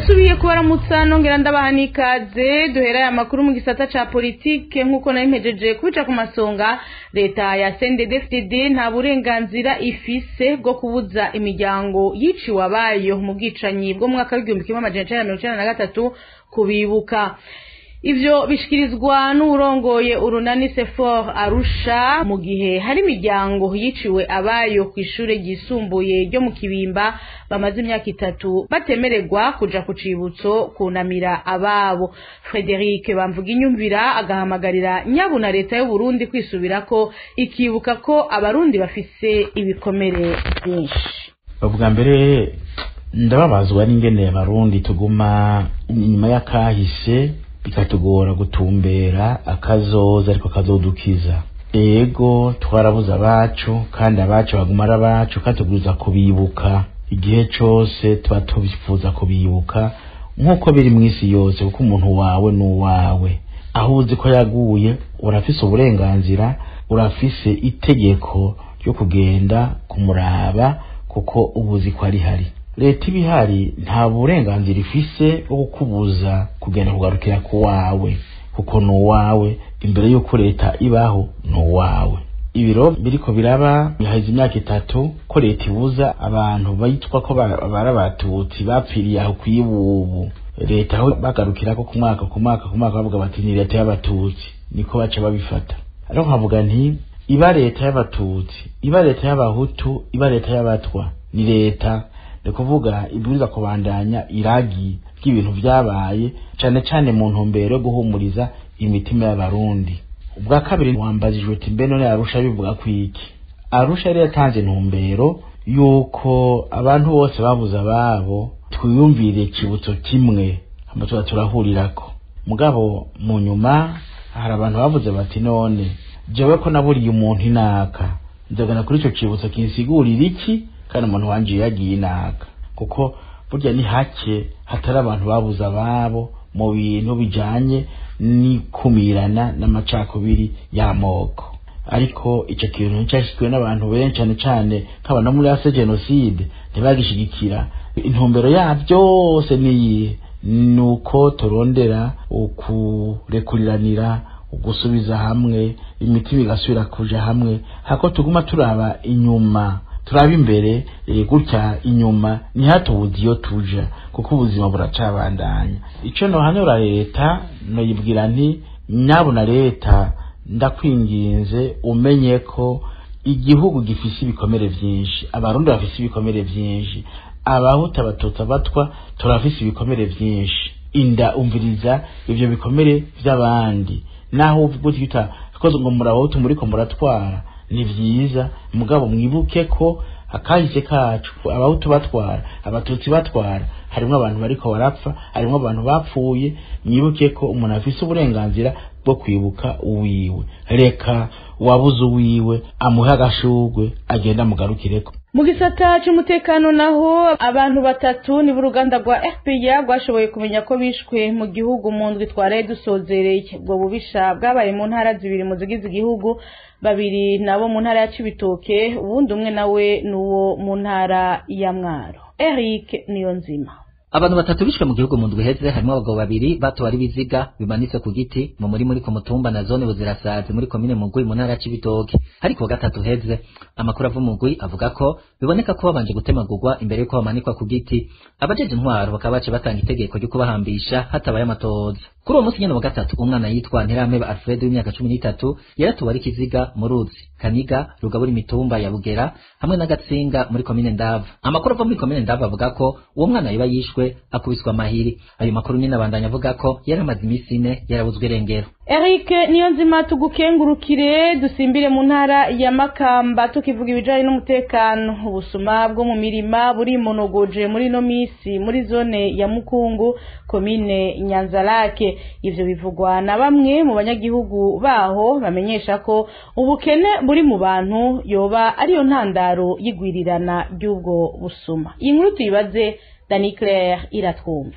ndasubiye kubaramutsa nongera ndabaha n'ikaze duhera aya makuru mu gisata ca politike nk'uko nari mpejeje kubica ku masonga leta ya CNDD-FDD nta burenganzira ifise bwo kubuza imiryango yiciwe abayo mu bwicanyi bwo mu mwaka w'igihumbi kimwe amajana icenda na mirongo icenda na gatatu kubibuka ivyo bishikirizwa n'uwurongoye urunani sefor arusha mu gihe hari imiryango yiciwe abayo ku ishure ryisumbuye ryo mu kibimba bamaze imyaka itatu batemererwa kuja ku cibutso kunamira ababo frederic bamvuga inyumvira agahamagarira nyabu na leta y'uburundi kwisubirako ikibuka ko abarundi bafise ibikomere vyinshi ubwa mbere ndababazwa n'ingene abarundi tuguma inyuma y'akahise bikatugora gutumbera akazoza ariko kazodukiza ego twarabuze abacu kandi abacu baguma ari abacu kandi tubwirizwa kubibuka igihe cose tuba tubifuza kubibuka nk'uko biri mu isi yose kuko umuntu wawe ni uwawe aho uzi ko yaguye urafise uburenganzira urafise itegeko ryo kugenda kumuraba kuko ubuzi ko ari hari leta ibihari nta burenganzira ifise bwo kukubuza kugenda kugarukira ku wawe kuko ni uwawe imbere y'uko leta ibaho ni uwawe ibiro biriko biraba biheze imyaka itatu ko leta ibuza abantu bitwa ko bari abatutsi bapfiriye aho kw'ibubu leta aho bagarukira ko ku mwaka ku mwaka ku mwaka bavuga bati ni leta y'abatutsi niko baca babifata ariko nkavuga nti iba leta y'abatutsi iba leta y'abahutu iba leta y'abatwa ni leta ni kuvuga ibwiriza kubandanya iragi ry'ibintu vyabaye cane cane mu ntumbero yo guhumuriza imitima y'abarundi ubwa kabiri wambajijwe ati mbe none arusha bivuga kwiki arusha yari yatanze intumbero yuko abantu bose babuze ababo twiyumvire kibutso kimwe hama tuba turahurirako mugabo mu nyuma hari abantu bavuze bati none jewe ko naburiye umuntu inaka nzogana kuri ico cibutso kinsigurira iki kandi umuntu wanje yagiye inaka kuko burya ni hake hatari abantu babuze ababo mu bintu bijanye n'ikumirana n'amacakubiri y'amoko ariko ico kintu nicashizwe n'abantu benshi cane cane nk'abantu muri ase jenoside ntibagishigikira intumbero ya byose niyihe nuko turondera ukurekuriranira ugusubiza hamwe imitima igasubira kuja hamwe hako tuguma turaba inyuma turaba imbere gutya inyuma ntihatubuze iyo tuja kuko ubuzima buracabandanya ico nohanura leta noyibwira nti nyabuna leta ndakwinginze umenye ko igihugu gifise ibikomere vyinshi abarundi bafise ibikomere vyinshi abahuta abatutsi abatwa turafise ibikomere vyinshi inda umviriza ivyo bikomere vy'abandi naho uvuga uti koze ngo murabahutu muriko muratwara ni vyiza mugabo mwibuke ko akahise kacu abahutu batwara abatutsi batwara harimwo abantu bariko barapfa harimwo abantu bapfuye mwibuke ko umuntu afise uburenganzira bwo kwibuka uwiwe reka wabuze uwiwe amuhe agashugwe agenda amugarukireko mu gisata c'umutekano naho abantu batatu nibo uruganda rwa fpr rwashoboye kumenya ko bishwe mu gihugu mu ndwi twaraye dusozereye ubwo bubisha bwabaye mu ntara zibiri mu zigize igihugu babiri nabo mu ntara ya cibitoke uwundi umwe nawe n'uwo mu ntara ya mwaro eric niyonzima abantu batatu bishwe mu gihugu mu ndwi heze harimo abagabo babiri bato ari biziga bimanitse ku giti mu muri muri ku mutumba na zone buzirasazi muri komine mugwi mu ntara ya cibitoke ariko wa gatatu heze amakuru ava mugwi avuga ko biboneka ko babanje gutemagurwa imbere yuko bamanikwa ku giti abajeje intwaro bakaba bace batanga itegeko ryo kubahambisha hatabaye amatohoza kuri uwo munsi nyene wa gatatu umwana yitwa ntirameba alfred w'imyaka cumi n'itatu yaratuwe ari kiziga mu ruzi kaniga rugabura imitumba ya bugera hamwe n'agatsinga muri komine ndava amakuru ava muri komine ndava avuga ko uwo mwana yoba yishwe akubiswa amahiri ayo makuru nyine abandanya avuga ko yari amaze iminsi ine yarabuzwe irengero Eric niyo nzima tugukengurukire dusimbire mu ntara ya Makamba tukivuga ibijanye n'umutekano ubusuma bwo mu mirima buri monogoje muri no misi muri zone ya Mukungu komine Nyanzarake ivyo bivugwa na bamwe mu banyagihugu baho bamenyesha ko ubukene buri mu bantu yoba ariyo ntandaro y'igwirirana ry'ubwo busuma iyi nkuru tuyibaze Dani Claire iratwumva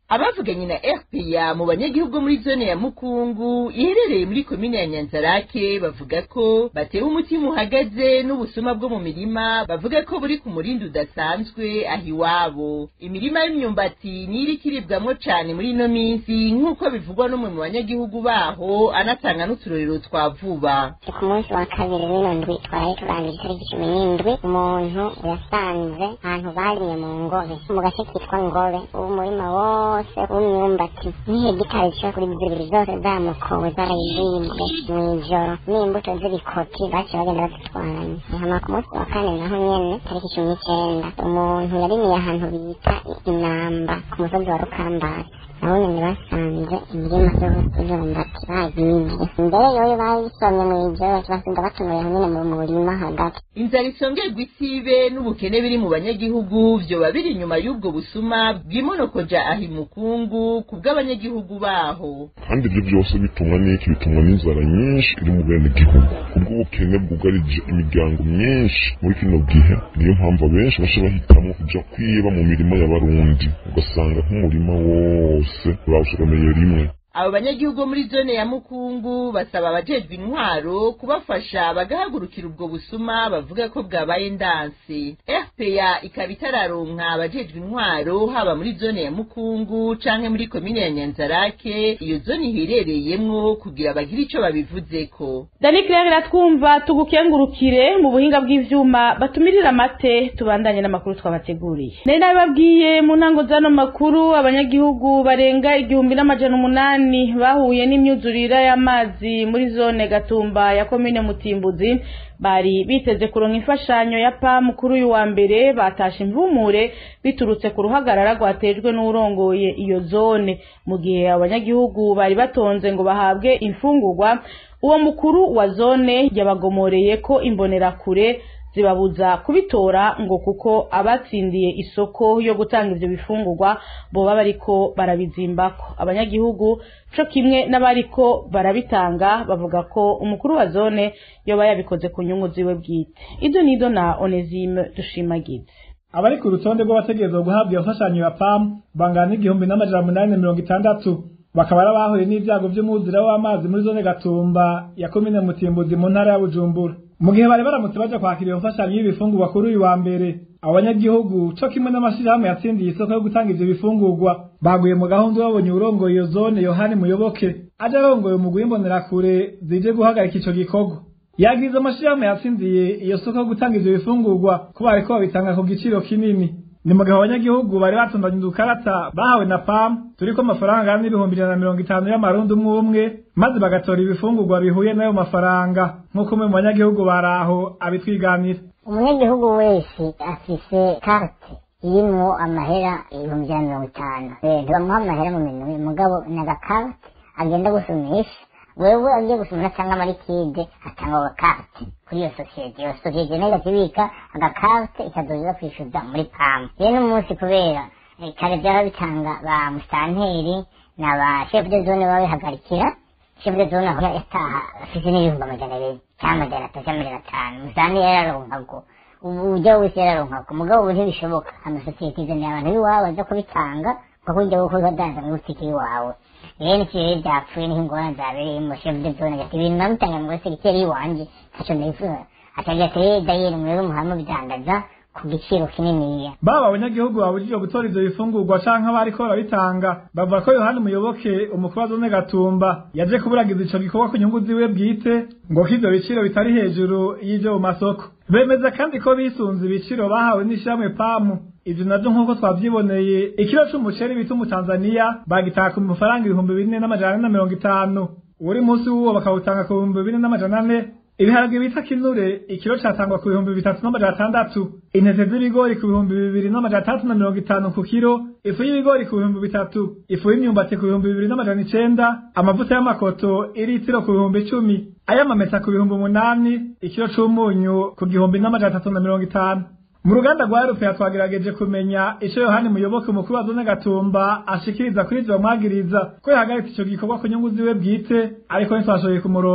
abavuganye na rpa mu banyagihugu muri zone ya mukungu iherereye muri komine ya nyanzarake bavuga ko batewe umutima uhagaze n'ubusuma bwo mu mirima bavuga ko buri ku murindi udasanzwe aho iwabo imirima y'imyumbati niyo iriko iribwamwo cane muri ino minsi nk'uko bivugwa n'umwe mu banyagihugu baho anatanga n'uturorero twa vuba ku munsi wa kabiri w'ino ndwi twari turangije itariki cumi n'indwi umuntu yasanze ahantu barimye mu ngobe mu gace kitwa ngobe uwo murima wose w'imyumbati n'ihegitari zishika kuri zibiri zose zamukowe zarayizibwe mw'ijoro n'imbuto z'ibikoti baciye bagenda bazitwaranye hama ku munsi wa kane naho nyene tariki cumi n'icenda umuntu yarimiye ahantu bita inamba ku musozi wa rukambari nabo nyene basanze imirima y'imyumbati bayibye mbere yoyo bayisomye mw'ijoro basiga batonoye aho nyene mu murima hagati inzara isongerwa isibe n'ubukene biri mu banyagihugu vyoba biri inyuma y'ubwo busuma bwimonokoja aho imukungu ku bw'abanyagihugu baho kandi ibyo byose bitumwa n'iki bitumwa n'inzara nyinshi iri mu bene gihugu kubw'ubukene bwugarije imiryango myinshi muri kino gihe niyo mpamvu abenshi baca bahitamo kuja kwiba mu mirima y'abarundi ugasanga nk'umurima wose urawusoromeye rimwe abo banyagihugu bo muri zone ya mukungu basaba abajejwe intwaro kubafasha bagahagurukira ubwo busuma bavuga ko bwabaye ndanse rpa ikaba itararonka abajejwe intwaro haba muri zone ya mukungu canke muri komine ya nyanzarake iyo zone iherereyemwo kugira bagire ico babivuzeko dani claire iratwumva tugukengurukire mu buhinga bw'ivyuma batumirira amate tubandanye n'amakuru twabateguriye nari nabibabwiye mu ntango z'ano makuru abanyagihugu barenga igihumbi n'amajana umunani bahuye n'imyuzurire y'amazi muri zone gatumba ya komine mutimbuzi bari biteze kuronka imfashanyo ya pamu kuri uyu wa mbere batashe imvumure biturutse ku ruhagarara rwatejwe n'urongoye iyo zone mu gihe abanyagihugu bari batonze ngo bahabwe imfungurwa uwo mukuru wa zone yabagomoreye ko imbonerakure zibabuza kubitora ngo kuko abatsindiye isoko yo gutanga ivyo bifungurwa boba bariko barabizimbako abanyagihugu co kimwe n'abariko barabitanga bavuga ko umukuru wa zone yoba yabikoze ku nyungu ziwe bwite izo nido na onesime dushimagize abari ku rutonde rw'abategerezwa guhabwa iyo mfashanyo ya pamu bangana n'igihumbi n'amajana umunani na mirongo itandatu bakaba ari abahuye n'ibyago vy'umwuzura w'amazi muri zone gatumba ya komine mutimbuzi mu ntara ya bujumbura mu gihe bari baramutse baja kwakira iyo mfashanyo y'ibifungurwa kuri uyu wa mbere abo banyagihugu co kimwe n'amashirahamwe yatsindiye isoko yo gutanga ivyo bifungurwa baguye mu gahunda babonye urongoye iyo zone yohani muyoboke aje arongoye umugwi w'imbonerakure zije guhagarika ico gikorwa yagiriza amashirahamwe yatsindiye iyo soko yo gutanga ivyo bifungurwa ko bariko babitanga ku giciro kinini ni mu gihe abanyagihugu bari batondanye udukarata bahawe na pam turiko amafaranga angana n'ibihumbi ijana na mirongo itanu y'amarundi umwe umwe maze bagatora ibifungurwa bihuye n'ayo mafaranga nk'uko umwe mu banyagihugu baraho abitwiganira umunyagihugu wese afise karte irimwo amahera ibihumbi ijana na mirongo itanu ntibamuha amahera mu minwe mugabo ni agakarte agenda gusumisha wewe agiye gusumira cyangwa amarikide atanga agakarte kuri iyo sosiyete iyo sosiyete nayo igakibika agakarte ikazoza kwishyuza muri pamu rero n'umunsi kubera kare byaba bitanga ba musitanteri na ba shefu de zone babihagarikira shefu de zone aho yataha afite n'ibihumbi amajana abiri cyangwa amajana atatu cyangwa amajana atanu musitanteri yararonkago ubu ujya wese yararonkago mugabo ubu ntibishoboka amasosiyete izaniye abantu b'iwabo baza kubitanga kuko ujya gukora udanza mu butike iwawe rero ikirere byapfuye niho ingorane zabereye mu shefu de zone ati ibintu namutanga mu segiteri iwanjye ntacyo nifuza atagira ati rero dayeri mwebwe muhama bidandaza ku giciro kininiya baba abanyagihugu babujijwe gutora ivyo bifungurwa canke abariko barabitanga bavuga ko yohani muyoboke umukuru wa zone gatumba yaje kuburagiza ico gikorwa ku nyungu ziwe bwite ngo ko ivyo biciro bitari hejuru y'ivyo mu masoko bemeza kandi ko bisunze ibiciro bahawe n'ishirahamwe pamu ivyo navyo nk'uko twavyiboneye ikiro c'umuceri bita umutanzaniya bagitanga ku mafaranga ibihumbi bine n'amajana ane na mirongo itanu uri munsi w'uwo bakawutanga ku bihumbi bine n'amajana ane ibiharage bita kinure ikiro catangwa ku bihumbi bitatu n'amajana atandatu intete z'ibigori ku bihumbi bibiri n'amajana atandatu na mirongo itanu ku kiro ifu y'ibigori ku bihumbi bitatu ifu y'imyumbati ku bihumbi bibiri n'amajana icenda amavuta y'amakoto iritiro ku bihumbi icumi ay'amamesa ku bihumbi umunani ikiro c'umunyu ku gihumbi n'amajana atatu na mirongo itanu mu ruganda rwa eropeya twagerageje kumenya ico yohani muyoboke umukuru wa zone gatumba ashikiriza kuri ivyo bamwagiriza ko yahagaritse ico gikorwa ku nyungu ziwe bwite ariko ntitwashoboye kumuronka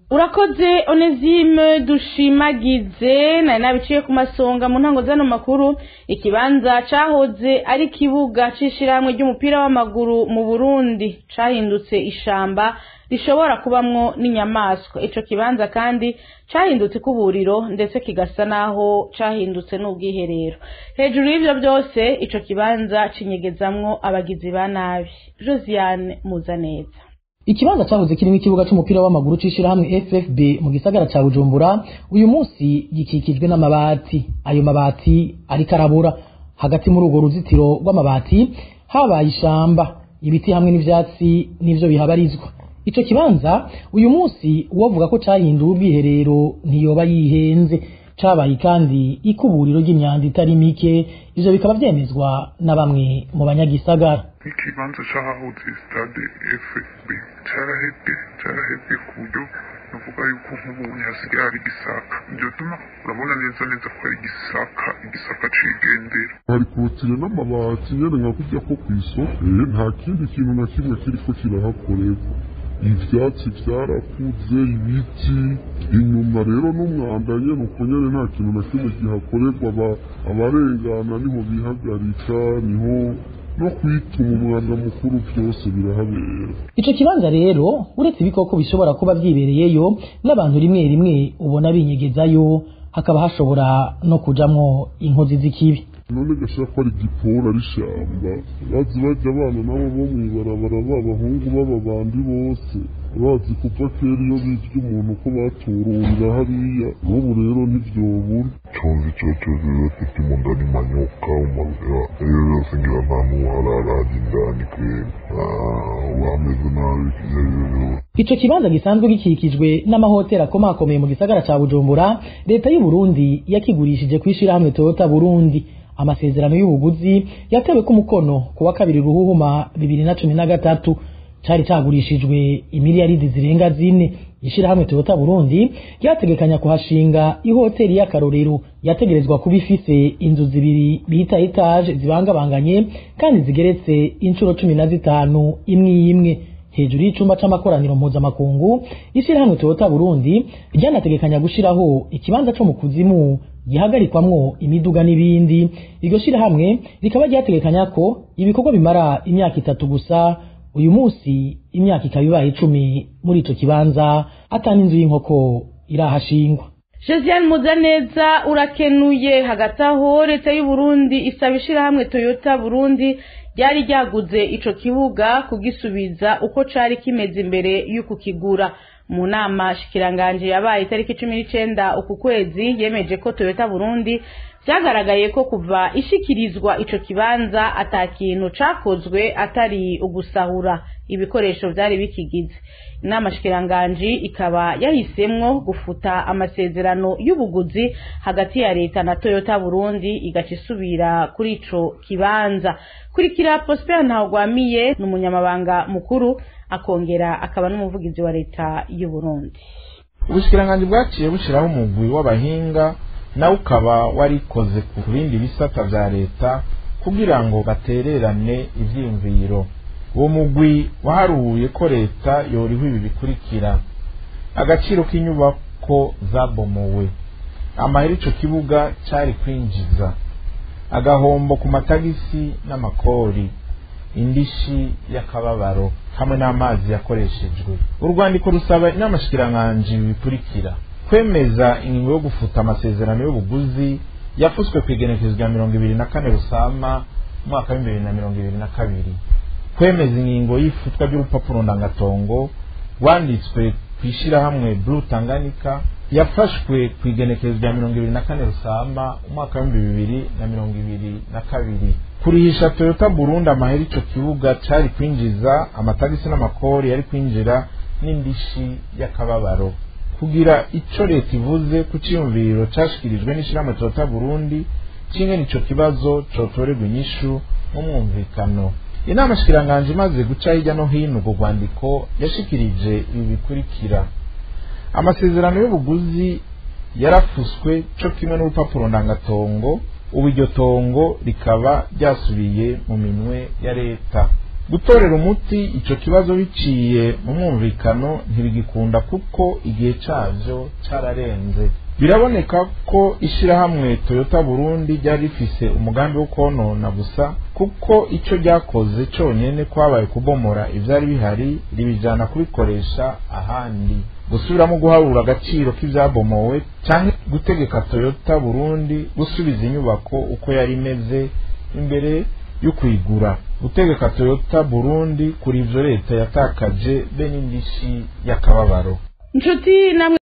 urakoze onezime dushimagize nari nabiciye ku masonga mu ntango z'ano makuru ikibanza cahoze ari ikibuga c'ishirahamwe ry'umupira w'amaguru mu burundi cahindutse ishamba rishobora kubamwo n'inyamaswa ico kibanza kandi cahindutse ikuburiro ndetse kigasa naho cahindutse n'ubwiherero hejuru y'ivyo byose ico kibanza cinyegezamwo abagizi ba nabi josiane muzaneza ikibanza cyahoze kirimo ikibuga c'umupira w'amaguru c'ishirahamwe FFB mu gisagara ca Bujumbura uyu munsi gikikijwe n'amabati ayo mabati ariko arabura hagati muri urwo ruzitiro rw'amabati habaye ishamba ibiti hamwe n'ivyatsi nivyo bihabarizwa ico kibanza uyu munsi uwovuga ko cahinduwe ubwiherero ntiyoba yihenze cabaye kandi ikuburiro ry'imyanda itari mike ivyo bikaba vyemezwa na bamwe mu banyagisagara ikibanza c'ahahoze stade fb carahebwe carahebwe ku buryo nuvuga yuko nk'ubu hasigaye hari igisaka ivyo tuma urabona neza neza ko ari igisaka igisaka cigendera hari korotire n'amabati nyene nka kurya ko kw'isoko eh, nta kindi kintu na kimwe kiriko kirahakorerwa ivyatsi vyarakuze ibiti inyuma rero n'umwanda nyene uko nyene nta kintu na kimwe kihakorerwa aba- abarengana niho bihagarika niho no kwituma umwanda mukuru vyose birahabera ico kibanza rero uretse ibikoko bishobora kuba vyibereyeyo n'abantu rimwe rimwe ubona binyegezayo hakaba hashobora no kujamwo inkozi z'ikibi none gashaka ko ari igiporo ari ishamba bazi bajya abana nabo bo mw'ibarabara b'abahungu b'ababandi bose bazi kuva kera iyo birya umuntu ko batururira hariya n'ubu rero ntivyobura cozi ico cozi bafite imunda n'imanyoka umazira iyo yose ngira nta n'uwararaje indani kwera wameze nabi ivyo ari vyo vyose ico kibanza gisanzwe gikikijwe n'amahoteli akomakomeye mu gisagara ca bujumbura leta y'u burundi yakigurishije kw'ishirahamwe toyota burundi amasezerano y'ubuguzi yatewe ku mukono ku wa kabiri ruhuhuma bibiri na cumi na gatatu cari cagurishijwe imiliyaridi zirenga zine ishirahamwe toyota burundi ryategekanya kuhashinga ihoteli y'akarorero yategerezwa kuba ifise inzu zibiri bita etaje zibangabanganye kandi zigeretse inshuro cumi na zitanu imwe imwe hejuru y'icumba c'amakoraniro mpuzamakungu ishirahamwe toyota burundi ryanategekanya gushiraho ikibanza co mu kuzimu gihagarikwamwo imiduga n'ibindi iryo shirahamwe rikaba ryategekanya ko ibikorwa bimara imyaka itatu gusa uyu munsi imyaka ikaba ibaye icumi muri ico kibanza ata n'inzu y'inkoko irahashingwa josiane muzaneza urakenuye hagati aho leta y'u Burundi isaba ishirahamwe toyota burundi ryari ryaguze ico kibuga kugisubiza uko cari kimeze imbere y'uku kigura mu nama shikiranganje yabaye itariki cumi n'icenda uku kwezi yemeje ko toyota burundi vyagaragaye ko kuva ishikirizwa ico kibanza ata kintu cakozwe atari ugusahura ibikoresho vyari bikigize inama shikiranganji ikaba yahisemwo gufuta amasezerano y'ubuguzi hagati ya leta na toyota burundi igaca isubira kuri ico kibanza kurikira prosper ntawugwamiye ni umunyamabanga mukuru akongera akaba n'umuvugizi wa leta y'u burundi ubushikiranganji bwaciye bushiraho umugwi w'abahinga nawe ukaba warikoze ku bindi bisata vya leta kugira ngo batererane ivyiyumviro uwo mugwi waharuye ko leta yoriho ibi bikurikira agaciro k'inyubako zabomowe amahera ico kibuga cari kwinjiza agahombo ku matagisi n'amakori indishi y'akababaro hamwe n'amazi yakoreshejwe urwandiko rusaba inama shikiranganji bikurikira kwemeza ingingo yo gufuta amasezerano y'ubuguzi yafuswe ku igenekezo rya mirongo ibiri na kane rusama umwaka w'ibihumbi bibiri na mirongo ibiri na kabiri kwemeza ingingo y'ifutwa ry'urupapuro ndangatongo rwanditswe ku ishyirahamwe blue tanganyika yafashwe ku igenekezo rya mirongo ibiri na kane rusama umwaka w'ibihumbi bibiri na mirongo ibiri na kabiri kurihisha toyota burundi amahera ico kibuga cari kwinjiza amatagisi n'amakori yari kwinjira n'indishi y'akababaro kugira ico leta ivuze ku ciyumviriro cashikirijwe n'ishirahamwe toyota burundi kimwe n'ico kibazo cotorerwa inyishu n'umwumvikano inama shikiranganje imaze guca hirya no hino urwo rwandiko yashikirije ibi bikurikira amasezerano y'ubuguzi yarafuswe co kimwe n'urupapuro ndangatongo ubu iryo tongo rikaba ryasubiye mu minwe ya leta gutorera umuti ico kibazo biciye mu mwumvikano ntibigikunda kuko igihe cavyo cararenze biraboneka ko ishirahamwe Toyota Burundi ryari rifise umugambi wo konona gusa kuko ico ryakoze conyene kwabaye kubomora ivyari bihari ribijana kubikoresha ahandi gusubiramo guharura agaciro k'ivyabomowe canke gutegeka Toyota Burundi gusubiza inyubako uko yari imeze imbere yo kwigura gutegeka Toyota Burundi kuri ivyo leta yatakaje be n'indishi y'akababaro inshuti namwe